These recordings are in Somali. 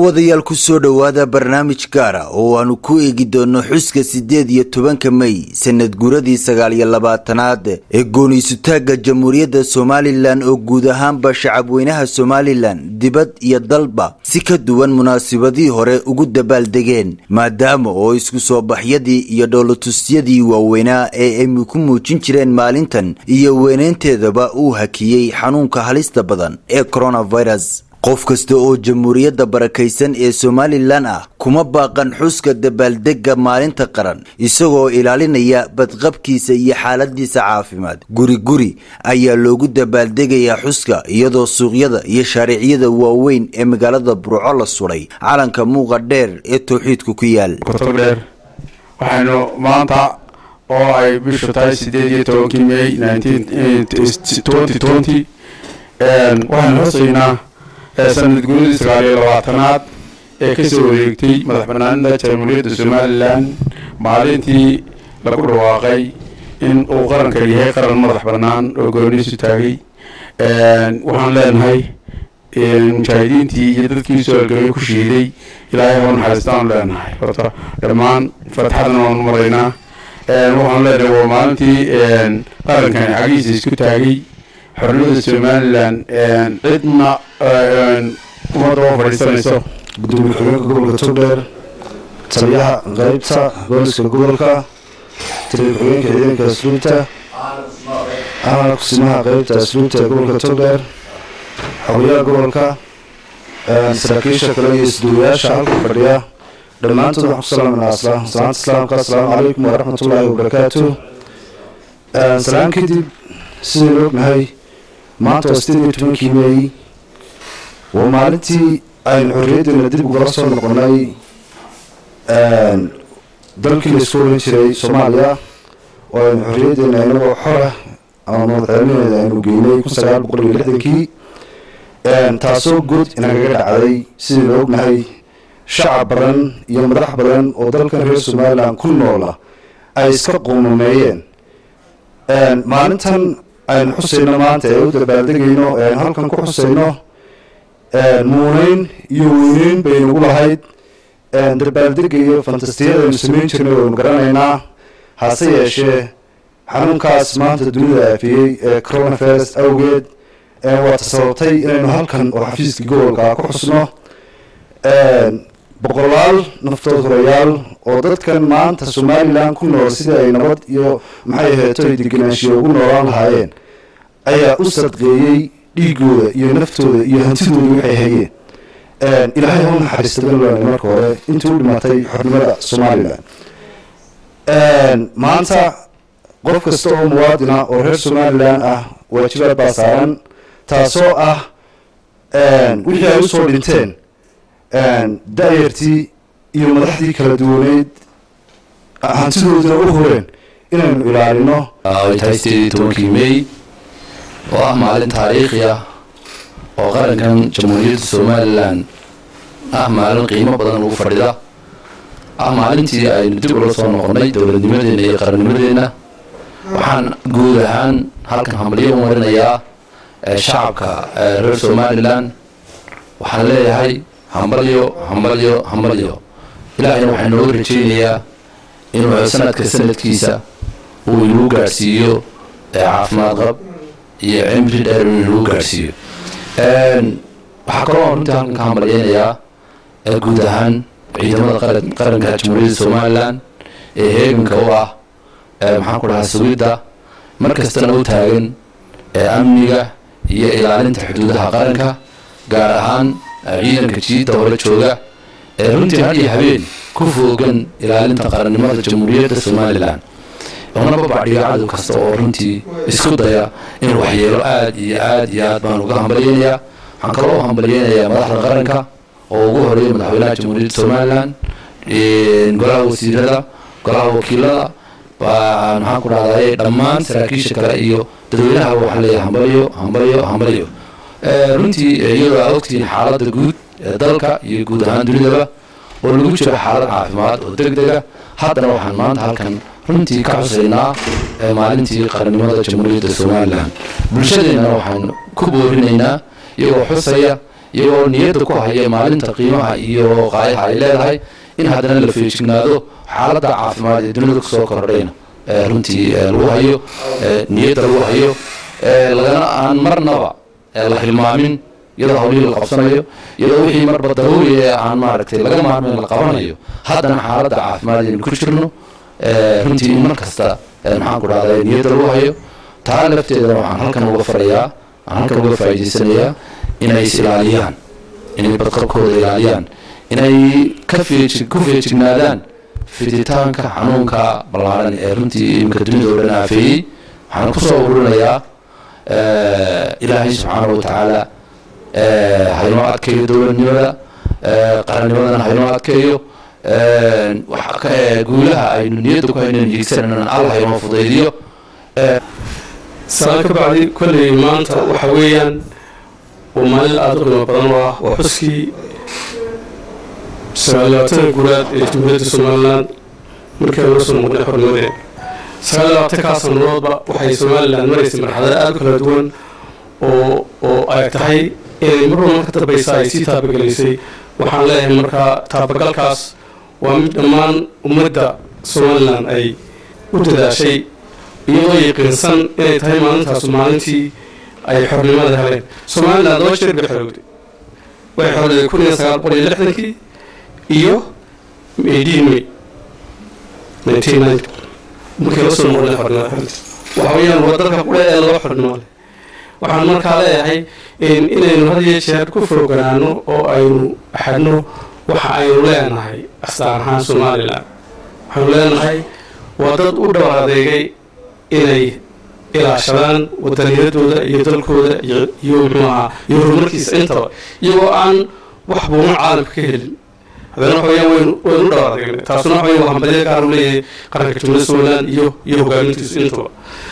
daawadayaal ku soo dhowaada barnaamij gaara oo aanu ku eegi doono xuska siddeed iyo tobanka mey sanad guuradii sagaal iyo labaatanaad ee gooniisutaagga jamhuuriyadda somalilan oo guud ahaanba shacabweynaha somalilan dibad iyo dalba si ka duwan munaasabadii hore ugu dabaaldegeen maadaama oo isku soo baxyadii iyo dhoolatusyadii waaweynaa ee ay ku muujin jireen maalintan iyo weyneynteedaba uu hakiyey xanuunka halista badan ee coronavirus qof kasta oo jamhuuriyadda barakaysan ee somalilan ah kuma baaqan xuska dabaaldegga maalinta qaran isagoo ilaalinaya badqabkiisa iyo xaaladiisa caafimaad guri guri ayaa loogu dabaaldegayaa xuska iyadoo suuqyada iyo shaariicyada waaweyn ee magaalada burco la suday calanka muuqa dheer ee towxiidku ku yaal kotogdheer waxaynu maanta oo ay bishu tahay sideed iyo tobankii may waxaynu xusaynaa sanad guuradii sagaal iyo labaatanaad ee kasoo wareegtay madax banaanida jamhuuriyadda somalilan maalintii lagu dhawaaqay in uu qaranka yahay qaran madax banaan oo gooniisu taagay waxaan leenahay mujaahidiintii iyo dadkii soo algamay ku shiiday ilaahay hau naxariistaan leenahay horta dhammaan fatxadan waanu maraynaa waxaan leenahay waa maalintii qarankani xagiisa isku taagay xornimada somalilan cidna ummadda oo fadhiisanayso gudoomiye ku-xigeenka gobolka togdheer taliyaha qeybta booliska gobolka taliya ku-xigeenka ciidanka asluubta ahna kusimaha qeybta asluubta ee gobolka togdheer xogyaha gobolka saraakiisha kale iyo isduwayaasha halka fadhiya dhammaantood waxaan ku salaaminaa salaanta islaamka asalaamu calaykum waraxmatullaahi wabarakaatu salaan kadib sidaynu ognahay maanta waa sideed iyo tobankii meey waa maalintii aynu xorriyaddeena dib ugala soo noqonay dalkii laisku oran jiray soomaaliya oo aynu xorriyaddeena inagoo xora ama madaxweynaheeda aynu geynay kun sagaal boqol iyo lixdankii taasoo good inagaga dhacday sidaynu ognahay shacab badan iyo madax badan oo dalkan reer somalilan ku noola ay iska quumameeyeen maalintan aynu xusayno maanta ee u dabaaldegayno ee aynu halkan ku xusayno muuneyn iyo weyneyn baynugu lahayd dabaaldega iyo fantastiyada aynu samayn jirnay waynu garanaynaa hase yeeshee xanuunkaas maanta dunida aafiyey ee coronavirus awgeed waa tasababtay inaynu halkan oo xafiiska gobolka ku xusno boqolaal naftood horayaal oo dadkan maanta somalilan ku nool sidii ay nabad iyo maxay aheeto ay degenaanshiya ugu noolaan lahaayeen ayaa u sadqeeyey dhiigooda iyo naftooda iyo hantidooda waxay hayeen ilaahay hau naxariistadan leenay marka hore intii u dhimatay xornimada somalilan maanta qof kasta oo muwaadina oo reer somalilan ah waajibaad baa saaran taasoo ah wixii ay usoo dhinteen da-yartii iyo madaxdii kala duwaneyd hantidoodana u horeen inaynu ilaalino ay tahay sideed iyo tobankii mey oo ah maalin taariikhi ah oo qarankan jamhuuriyadda somalilan ah maalin qiimo badan ugu fadhida ah maalintii aynu dib ula soo noqonnay dowladnimadeenna iyo qarannimadeenna waxaan guud ahaan halkan hambalyo u marinayaa shacabka reer somalilan waxaan leeyahay hambalyo hambalyo hambalyo ilaahayna waxaa nooga rajaynayaa inuu sanadka sanadkiisa uu inuu gaadhsiiyo caafimaad qab iyo cimri dheer inuu inuu gaadhsiiyo waxaa kaloo runtii halkan ka hambalyeynayaa guud ahaan ciidamada qaranka jamhuuriyadda somalilan ee heeganka u ah maxaan ku dhahaa sugidda mar kastana u taagan amniga iyo ilaalinta xuduudaha qaranka gaar ahaan ciidanka jiidda hore jooga ee runtii had iyo habeen ku foogan ilaalinta qarannimada jamhuuriyadda somalilan una babacdhiga cadow kasta oo runtii isku daya in waxyeelo aad iyo aad iyo aad baan uga hambalyeynayaa waxaan kaloo hambalyeynayaa madaxda qaranka oo ugu horeeya madaxweynaha jamhuuriyadda somalilan golaha wasiirada golaha wakiilada maxaan ku dhahday dhammaan saraakiisha kale iyo dadweynaha waxaa leeyahay hambalyo hambalyo hambalyo runtii iyadoo aa ogtihiin xaaladda guud ee dalka iyo guud ahaan dunidaba oo lagu jiro xaalad caafimaad oo deg dega haddana waxaan maanta halkan runtii ka xusaynaa maalintii qarannimada jamhuuriyadda somalilan bulshadeennana waxaan ku boorinaynaa iyagoo xusaya iyagoo niyadda ku haya maalinta qiimaha iyo qaayaha ay leedahay in haddana la feejignaado xaaladda caafimaad ee dunida kusoo kordhayna runtii lagu hayo niyadda lagu hayo lagana aan marnaba la hilmaamin iyadoo hawlihii la qabsanayo iyadoo wixii marba daruuri ee aan maaragtay laga maarmayn la qabanayo haddana xaaladda caafimaad aynu ku jirno runtii in mar kasta maxaan ku dhahday niyadda lagu hayo taa lafteedana waxaan halkan uga farayaa waxaan halkan uga faa'iidaysanayaa inay is ilaaliyaan inay badqabkooda ilaaliyaan inay ka feeji ku feejignaadaan fiditaanka xanuunka ballaaran ee runtii iminka dunida oo dhan aafeeyey waxaan kusoo ururinayaa ilaahay subxaana wa tacaala haynoo adkeeyo dowladnimada qarannimadana haynoo adkeeyo guulaha aynu niyadda ku haynan hiigsanana alla haynoo fudaydiyo salaan ka bacdi kolley maanta waxa weeyaan waa maalin aada u qiimo badan oo ah waa xuskii sagaalaatanka guuraad ee jamhuuriyadda somalilan markii aan la soo noqday xornimadeen sagaalaatankaa sannadoodba waxay somalilan maraysay marxalada aada u kala duwan oo oo ay tahay inay marba marka dambaysa ay sii taabagelaysay waxaan leeyahay markaa taabagalkaas waa mid dhammaan ummadda somalilan ay u dadaashay iyadoo yaqiinsan inay tahay maalintaasu maalintii ay xornimada heleen somalilan laba jeer bay xorowday way xorowday kun iyo sagaal boqol iyo lixdankii iyo eighteen may nineteen ninety markii la soo noqday xornimada xornimada waxa weeyaan waa dalka qura ee laba xornimo leh waxaan markaa leeyahay inaynu had iyo jeer ku fooganaano oo aynu xadhno waxa aynu leenahay astaan ahaan somalilan waxaynu leenahay waa dad u dhabar adeegay inay ilaashadaan wadaniyadooda iyo dalkooda iyo muxuu ahaa iyo horumarkiisa intaba iyagoo aan wax buuman caalamka ka helin haddana waxa weyaan waynu waynu u dhabar adeegnay taasuna waxa weyan waa hambalyo gaar u leeyahay qaranka jumhuriyadda somaliland iyo iyo hogaamintiisu intaba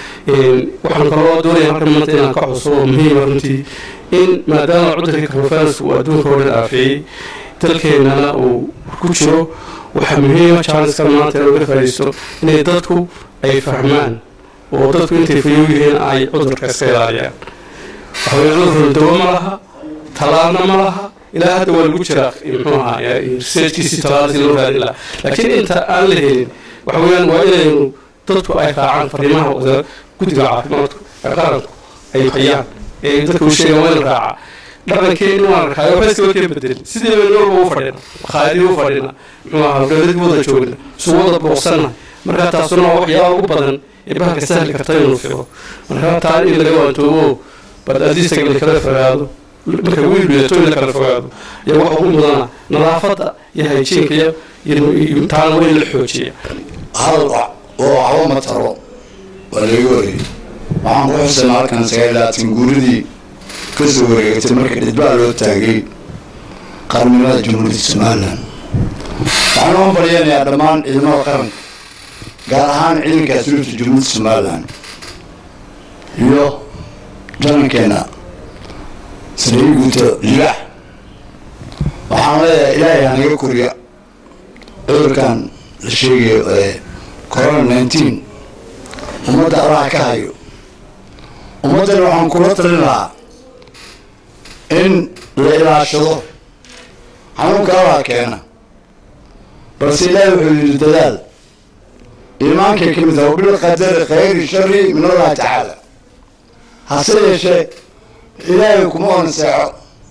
waxaan kaloo doonaya halkan maanta inaan ka xuso oo muhiima runtii in maadaama cudurkii coronavirus uu adduunka oo dhan aafeeyey dalkeennana uu ku jiro waxaa muhiima chancekan maanta in laga faa'iidaysto inay dadku ay fahmaan oo dadku intay fayow yihiin ay cudurka iska ilaaliyaan waxa weye cudurkuna dawo ma laha talaalna ma laha ilaa hadda waa lagu jiraa muxuu ahaa researchkiisii talaalasi loo raadin laha laakiin inta aan la helin waxa weeyaan waa inaynu dadku ay raacaan fariimaha guddiga caafimaadku ee qaranku ay hayaan ee dadka u sheegaan waa in la raacaa dhaqankeeni waan arkaa waxba iskaba keen bedelin sidii baynu walba u fadhina makhaayadii u fadhina muxuu ahaa dowladii wada joogna suu wada booqsanna marka taasuna waa waxyaaba ugu badan ee bahalka sahli karta inuu fico marka taa in laga waantoobo badadiisaga la kala fogaado marka wiil dhiyato in la kala fogaado yaa waxa ugu mudana nadaafadda iyo hayjiinka iyo taana waa in la xoojiya hadal oo waxba ma taro waa laga wareeyey waxaan ku xusayna halkan sagaalaatan guuridii ka soo wareegatay marka dhidbaa loo taagay qarnimada jamhuuriyadda somalilan waxaan u hambalyanayaa dhammaan ciidamada qaranka gaar ahaan ciidanka asluubta jamhuuriyadda somalilan iyo jarankeena sariir guuto libax waxaan leeyahay ilaahay hanaga koriya cudurkan la sheegayo ee corona nineteen ummadda allaha ka hayo ummaddana waxaan kula talin lahaa in la ilaashado xanuunka allaha keena balse ilaahay wuxuu yidhi dadaal iimaankay ka mid taha wabilqadari khayri shari min allahi tacaala hase yeeshee ilaahay kuma oran seexo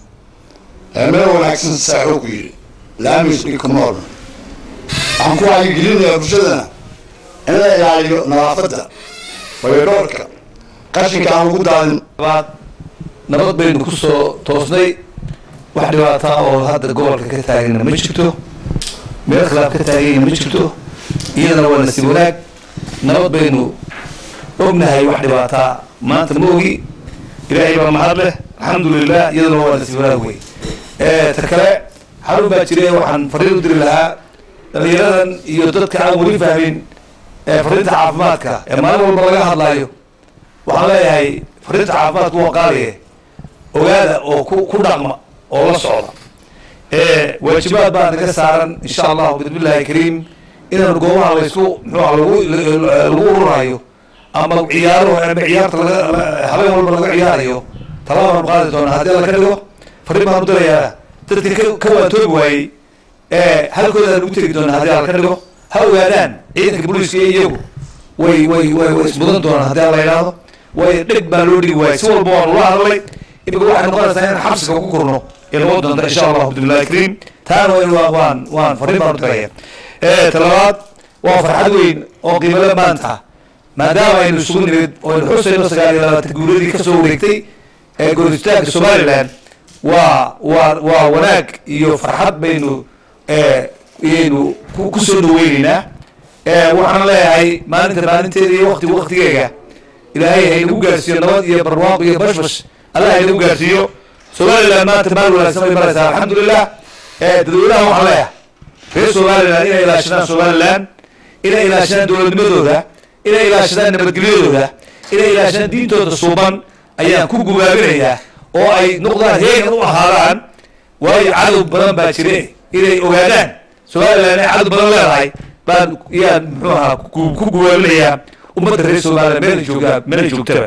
meel wanaagsan seexo ku yidhi laamisni kuma oran waxaan ku wacyigelinayaa bulshadana in la ilaaliyo nadaafadda bayodhoorka qashinka aan lagu daadin nabad baynu ku soo toosnay wax dhibaataa oo hadda gobolka ka taagana ma jirto meel khilaaf ka taagayna ma jirto iyadana waa nasiib wanaag nabad baynu ognahay wax dhibaataa maanta ma ogi ilaahay baa mahad leh alxamdulilah iyadana waa nasiib wanaag wey ta kale xarun baa jira waxaan fariin u diri lahaa dhalinyaradan iyo dadka aan weli fahmin fariinta caafimaadka ee maalin walba laga hadlaayo waxaan leeyahay fariinta caafimaadku waa qaaliye ogaada oo ku ku dhaqma oo la socda waajibaad baa naga saaran insha allahu bismillahi kariim inaanu goobaha laysku muxuuha lagu lagu ururayo ama ciyaaro ama ciyaarta laga habeen walba laga ciyaarayo talabaanu qaadi doonaa haddii alla ka dhigo fariin baan u dirayaa dadka ka- ka waantoobi waayey ee halkoodaan ugu tegi doonaa haddii alla ka dhigo ha ogaadaan ciidanka booliiska iyo iyagu way way way way ismudan doonaan haddii alla yidhaahdo way dheg baa loo dhigi waayey si walba waan ula hadlay imika waxay noqonaysaa inaan xabsiga ku kurno ilmo doonta insha allah bismillahi kariim taana waa- waa- waan waan fariin baan u diraya ee talabaad waa farxad weyn oo qiimale maanta maadaama aynu isugu nimid oo aynu xusayno sagaal iyo labaatan guuladii ka soo wareegtay ee gooritaanka somaliland waa waa waa wanaag iyo farxad baynu ee iyaynu ku ku soo dhaweyneynaa ee waxaan leeyahay maalinta maalinteeda iyo waqtiga waqtigeega ilaahay haynagu gaarsiiyo nabad iyo barwaaqo iyo bashbash allah haynagu gaarsiiyo somaliland maanta maal wanaagsan bay maraysaa alxamdulilah ee dadweynaha waxaan leeyahay reer somaliland inay ilaashadaan somaliland inay ilaashadaan dowladnimadooda inay ilaashadaan nabadgelyadooda inay ilaashadaan diintooda suuban ayaan ku gubaabinayaa oo ay noqdaan heegan u ahaadaan waayo cadow badan baa jire inay ogaadaan somaliland inay cadow badan leedahay baan yaan muxuu ahaa ku- ku gubaabinayaa ummadda reer somaliland meela joogtaa meela joogtaba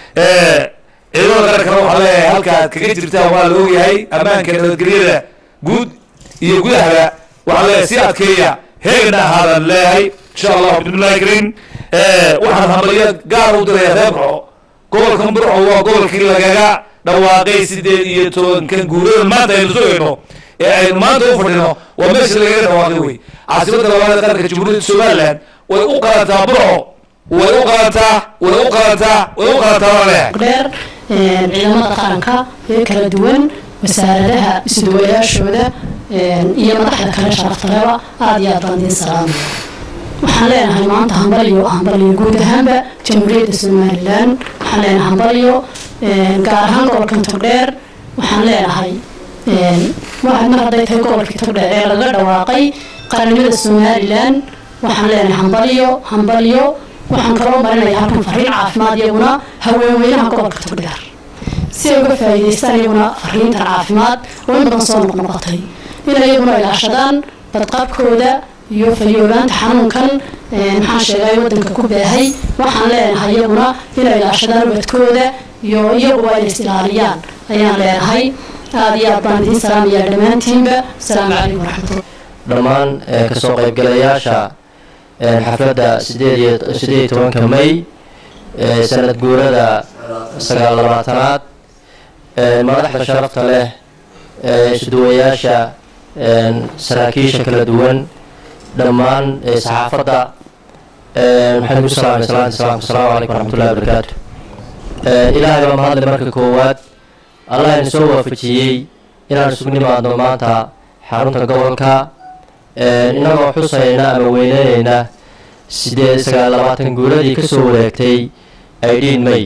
Eh, ciidamada qarankana waxaa leeyahay halka aad kaga jirtaan waa la ogyahay ammaanka nabadgelyada guud iyo gudahaba waxaa leeyahay si adkeeya heegana ahaadaan leeyahay insha allah bismillahi kariim Eh, waxaan hambalyo gaar u diraya reer burco gobolkan burco waa gobolkii lagaga dhawaaqay sideed iyo tobankan guurada maanta aynu sugayno ee aynu maanta u fadhino waa meesha lagaga dhawaaqay wey caasimadda labaad ee qaranka jamhuuriyadda somaliland way u qalantaa burco way u qalantaa way u qalantaa way u qalantaa waa leeyahay dheer een, ciidamada qaranka ee kala duwan wasaaradaha isduwayaashooda een, iyo madaxda kale sharaftaleba aada iyo aad baan idiin salaamaya waxaan leenahay maanta hambalyo hambalyo guud ahaanba jamhuuriyadda somalilan waxaan leenahay hambalyo een, gaar ahaan gobolkan togdheer waxaan leenahay een, waxaad mar hadday tahay gobolkii togdheer ee laga dhawaaqay qarannimada somalilan waxaan leenahay hambalyo hambalyo waxaan kaloo marinaya halkan fariin caafimaad iyaguna haweenweynaha gobolka togdheer si ay uga faa'iidaystaan iyaguna fariintan caafimaad oo in badan soo noqnoqotay inay iyaguna ilaashadaan badqabkooda iyo fayoobaanta xanuunkan een, maxaan sheegay wadanka ku baahay waxaan leenahay iyaguna inay ilaashadaan ubadkooda iyo iyaguba inay is ilaaliyaan ayaan leenahay aada iyo aad baan idiin salaamayaa dhammaantiinba asalaamu calaykum waraxmatullah dhammaan ee kasoo qaybgalayaasha ee xafladda sideed iyo sideed iyo tobanka may ee sanad guurada sagaal labaatanaad ee madaxda sharafta leh ee isduwayaasha ee saraakiisha kala duwan dhammaan ee saxaafadda ee waxaan ku salaamay salaanta islaamka asalaamu calaykum waraxmatullahi wabarakaatu ee ilaahay baa mahadle marka koowaad allah ina soo waafajiyey inaan isugu nimaadno maanta xarunta gobolka Een, inagoo xusayna ama weyneynayna sideed sagaal labaatan guuladii ka soo wareegtay aydhiin may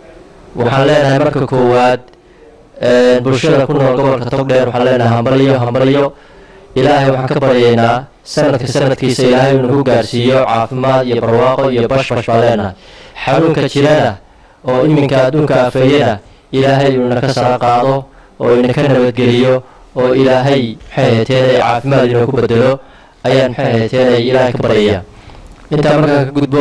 waxaan leenahay marka koowaad een, bulshada ku nool gobolka togdheer waxaan leenahay hambalyo hambalyo ilaahay waxaan ka baryaynaa sanadka sanadkiisa ilaahay uu nagu gaarsiiyo caafimaad iyo barwaaqo iyo bashbash baan leenahay xanuunka jirana oo iminka adduunka afeeyana ilaahay uu inaka sara qaado oo inaka nabadgeliyo oo ilaahay maxay ahateen caafimaad inoo ku bedelo ayaan maxay ahateen ilaahay ka baryaya intaa markaan ka gudbo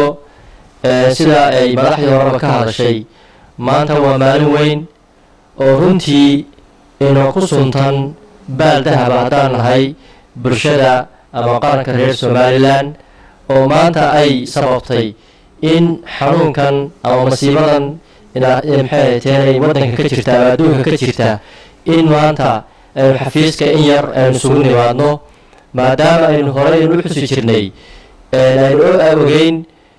ee, sida ay madaxdii horeba ka hadashay maanta waa maalin weyn oo runtii inoo ku suntan baal dahaba haddaan nahay bulshada ama qaranka reer somalilan oo maanta ay sababtay in xanuunkan ama masiibadan ina- in maxay ahateen waddanka ka jirta ama adduunka ka jirta in maanta aynu xafiiska in yar aynu isugu nimaadno maadaama aynu horey u xusi jirnay een, aynu o- ogeyn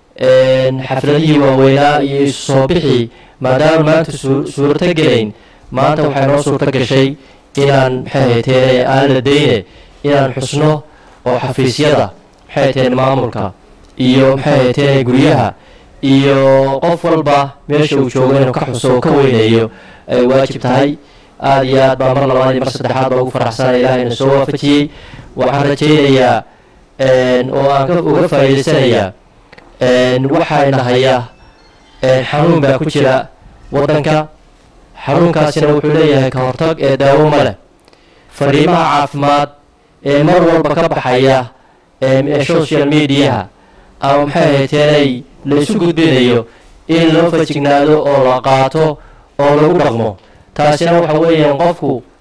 een, xafladihii waaweynaa iyo isu soo bixi maadaama maanta suu- suurto gelayn maanta waxay noo suurto gashay inaan maxay hayteen aan la dayne inaan xusno oo xafiisyada maxay hayteen maamulka iyo maxay hayteen guryaha iyo qof walba meesha uu joogo inuu ka xuso oo ka weyneeyo ay waajib tahay aada iyo aad baa mar labaad iyo mar saddexaad baa ugu faraxsanaya ilaahayna soo waafajiyey waxaan rajaynayaa een, oo aan ka- uga faa'iidaysanayaa een, waxayna haya een, xanuun baa ku jira waddanka xanuunkaasina wuxuu leeyahay ka hortag ee daawo ma leh fariimaha caafimaad ee mar walba ka baxaya em, ee social mediaha ama maxay hayteenay la isu gudbinayo in loo fajignaado oo la qaato oo lagu dhaqmo taasina waxa weeyaan qofku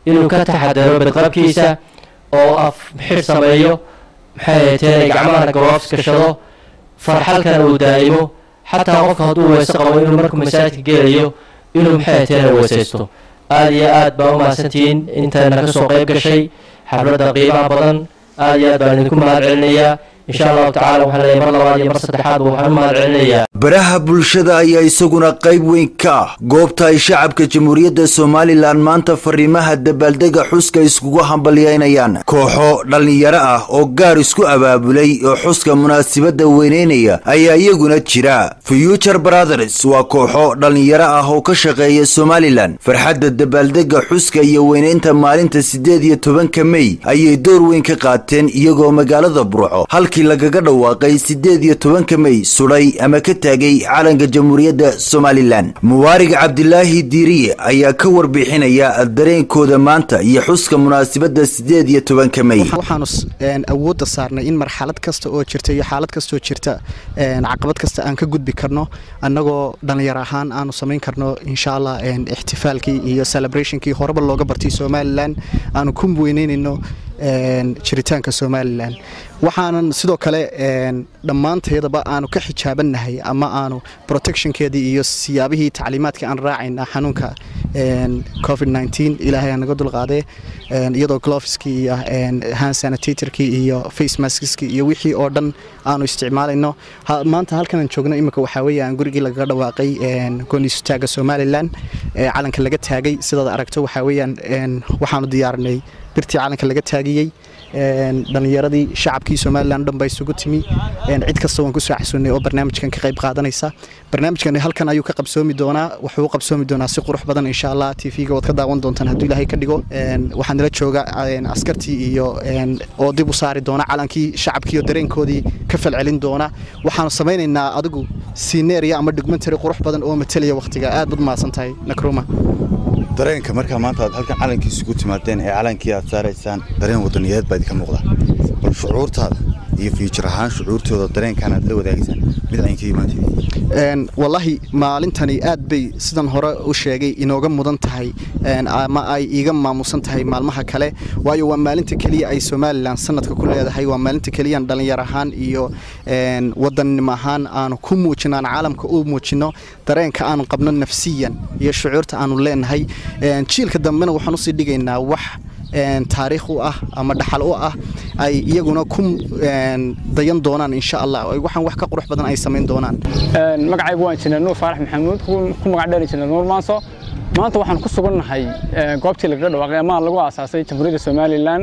inuu ka taxadaro badqabkiisa oo af xir sameeyo maxay ahateen gacmahana gloves gashado farxalkana uu daa'imo xataa qofka hadduu weyse qabo inuu markuu masaajidka gelayo inuu maxay ahateen weysaysto aad iyo aad baa u mahadsantihiin intayna ka soo qayb gashay xafladda qiimaha badan aad iyo aad baan idinku mahad celinayaa insha allahu tacala waxaan leeyahay mar labaad iyo mar saddexaadba waxaan u mahad celinayaa baraha bulshada ayaa isaguna qayb weyn ka ah goobta ay shacabka jamhuuriyadda somalilan maanta fariimaha dabaaldega xuska iskugu hambalyeynayaan kooxo dhallinyaro ah oo gaar isku abaabulay oo xuska munaasabadda weyneynaya ayaa iyaguna jira future brothers waa kooxo dhallinyaro ah oo ka shaqeeya somalilan farxadda dabaaldega xuska iyo weyneynta maalinta siddeed iyo tobanka mey ayay door weyn ka qaateen iyagoo magaalada burco halkii lagaga dhawaaqay siddeed iyo tobanka mey sudhay ama ka taagay calanka jamhuuriyadda somalilan mubaarig cabdilaahi diiriye ayaa ka warbixinaya dareenkooda maanta iyo xuska munaasabadda siddeed iyo tobanka mey waxaanu awoodda saarnay in marxalad kasta oo jirta iyo xaalad kastaoo jirta caqabad kasta aan ka gudbi karno annagoo dhallinyar ahaan aanu samayn karno insha allah ixtifaalkii iyo celebrationkii horeba looga bartay somalilan aanu ku weyneynayno jiritaanka somalilan waxaanan sidoo kale dhammaanteedaba aanu ka xijaabannahay ama aanu protectionkeedii iyo siyaabihii tacliimaadka aan raacayna xanuunka covid ilaahay aa naga dulqaadee iyadoo gloveskii iyo hand sanitatorkii iyo face maskskii iyo wixii oo dhan aanu isticmaalayno maanta halkanaan joogno imika waxaa weeyaan gurigii lagaga dhawaaqay gooniisutaaga somalilan calanka laga taagay sidaad aragto waxaa weeyaan waxaanu diyaarinay birtii calanka laga taagiyey dhallinyaradii shacabkii somalilan dhan baa isugu timi cid kasta waan kusoo xasuunay oo barnaamijkan ka qayb qaadanaysa barnaamijkan halkan ayuu ka qabsoomi doonaa wuxuu u qabsoomi doonaa si qurux badan insha allah tv-ga waad ka daawan doontaan hadduu ilaahay ka dhigo waxaa nala jooga askartii iyo oo dib u saari doona calankii shacabkii oo dareenkoodii ka falcelin doona waxaanu samaynaynaa adigu sineeriya ama documentary qurux badan oo matalaya wakhtiga aad bad mahadsan tahay nakruma dareenka markaa maanta aad halkan calankii isugu timaadeen ee calankii aad saaraysaan dareen wadaniyadeed baa idinka muuqda bal shucuurtaada iyo fiijir ahaan shucuurtooda dareenkan aad la wadaagaysaan mid aynka imaantid wallaahi maalintani aad bay sidan hore u sheegay inooga mudan tahay ama ay iiga maamusan tahay maalmaha kale waayo waa maalinta keliya ay somalilan sanadka ku leedahay waa maalinta keliyaan dhallinyar ahaan iyo wadannimo ahaan aanu ku muujino aan caalamka u muujino dareenka aanu qabno nafsiyan iyo shucuurta aanu leenahay jiilka dambena waxaan usii dhigaynaa wax taariikh u ah ama dhaxal u ah ay iyaguna ku dayan doonaan insha allah waxaan wax ka qurux badan ay samayn doonaan magacaygu waan jirnaa nuur faarax maxamuud ku magac dheeri jirna nuur maanso maanta waxaan ku sugannahay goobtii lagaga dhawaaqay ama lagu aasaasay jamhuuriyadda somalilan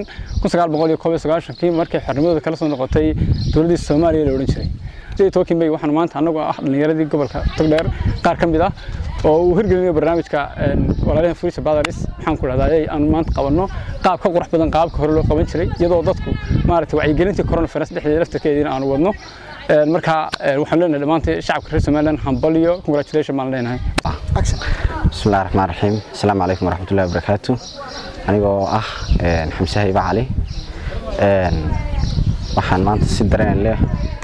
kii markay xornimadooda kala soo noqotay dowladdii soomaaliya la odhan jiray tobankii may waxaan maanta annagoo ah dhallinyaradii gobolka togdheer qaar ka mid ah oo uu hirgelinayo barnaamijka walaalahan furisha badaris waxaan ku dhahdaa aanu maanta qabanno qaab ka qurux badan qaabka hore loo qaban jiray iyadoo dadku maaragtay wacyigelintii coronavirus dhexdeeda laftarkeediina aanu wadno marka waxaan leenahay dhammaantay shacabka reer somaliland hambaliyo congratulation baan leenahay bismillahi raxmaan raxiim asalaamu calaykum waraxmatullahi wabarakaatu anigoo ah xamse hayba cali waxaan maanta si dareen leh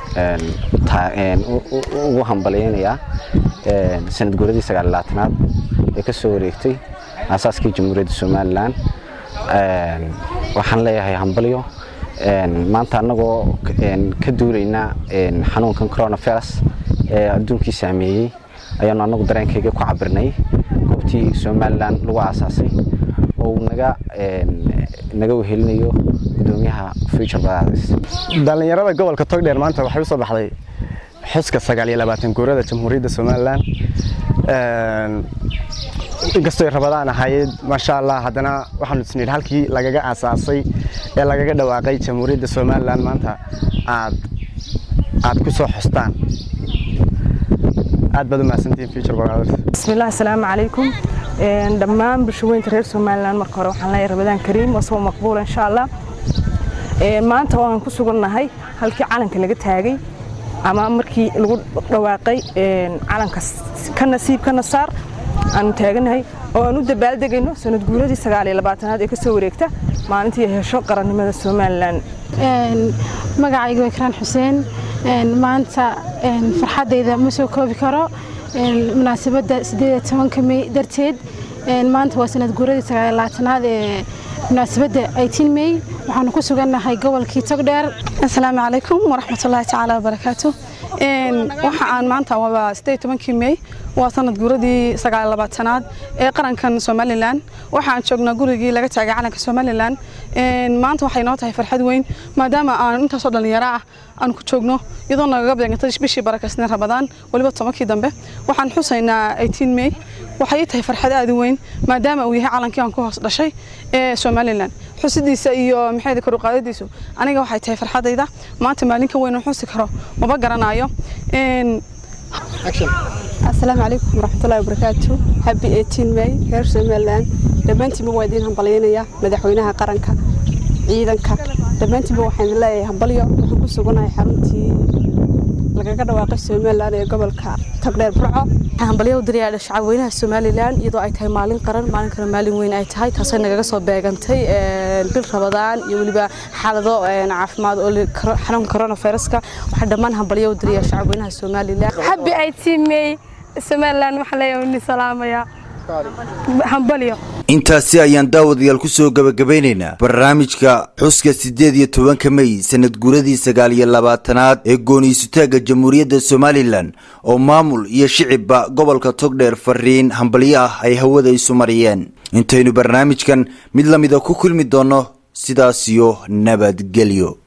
ugu hambalyeynayaa sanad guuradii sagaallabaatanaad ee ka soo wareegtay aasaaskii jamhuuriyadda somalilan waxaan leeyahay hambalyo maanta annagoo ka duulaynaa xanuunkan coronavirus ee adduunkii saameeyey ayaanu annagu dareenkayga ku cabirnay goobtii somalilan lagu aasaasay oo uu naga naga wehelinayo gudoomiyaha future brothers dhallinyarada gobolka togdheer maanta waxay u soo baxday xuska sagaal iyo labaatan guurada jamhuuriyadda somalilan inkastoy rabadaan ahayd maasha allah haddana waxaanu isnidhi halkii lagaga aasaasay ee lagaga dhawaaqay jamhuuriyadda somalilan maanta aad aad ku soo xustaan aad baad u mahadsantihiin future brothers bismillahi asalaamu calaykum dhammaan bulshaweynta reer somalilan marka hore waxaan leeyahay rabadaan kariim waa soo maqbuula insha allah maanta oo aan ku sugannahay halkii calanka laga taagay ama markii lagu dhawaaqay calanka ka nasiib ka nasaar aanu taaganahay oo aan u dabaaldegayno sanad guuradii sagaal iyo labaatanaad ee kasoo wareegta maalintii hesho qarannimada somalilan magacayga waa ikraan xuseen maanta farxaddayda ma soo koobi karo munaasabadda sideed tobanka mey darteed maanta waa sanad guuradii sagaallabaatanaad ee munaasabadda eighteen may waxaanu ku sugannahay gobolkii togdheer asalaamu calaykum waraxmatullaahi tacaala wabarakaatu waxa aan maanta waa sideed tobankii may waa sanad guuradii sagaal labaatanaad ee qarankan somalilan waxaan joognaa gurigii laga taagay calanka somalilan maanta waxay noo tahay farxad weyn maadaama aan intaasoo dhallinyaro ah aan ku joogno iyadoo nagaga beegantay bishii barakasneen rabadaan weliba tobankii dambe waxaan xusaynaa eighteen may waxay tahay farxad aad u weyn maadaama uu yahay calankii aan ku hoos dhashay ee somalilan xusidiisa iyo maxayda kor u qaadadiisu aniga waxay tahay farxadayda maanta maalin ka weyn oo xusi karo maba garanayo asalaamu calaykum waraxmatullahi wabarakaatu happy eighteen may reer somaliland dhammaantiinba waa idiin hambalyaynaya madaxweynaha qaranka ciidanka dhammaantiinba waxaan idin leeyahay hambalyo waxaan ku suganahay xaruntii lagaga dhawaaqay somalilan ee gobolka togdheer burco hambalyo u dirayaa shacabweynaha somalilan iyadoo ay tahay maalin qaran maalin kale maalin weyn ay tahay taasay nagaga soo beegantay bil rabadaan iyo weliba xaalado caafimaad oo xanuunka coronaviruska waxaa dhammaan hambalyo u dirayaa shacabweynaha somalilan happy eighteen may somalilan waxaa leeyahay ni salaamaya hambalyo intaasi ayaan daawadayaal ku soo gabagabaynaynaa barnaamijka xuska siddeed iyo tobanka mey sanad guuradii sagaal iyo labaatanaad ee gooniisutaagga jamhuuriyadda somalilan oo maamul iyo shicibba gobolka togdheer fariin hambalyo ah ay hawada isu mariyeen intaynu barnaamijkan mid la mida ku kulmi doonno sidaas iyo nabadgelyo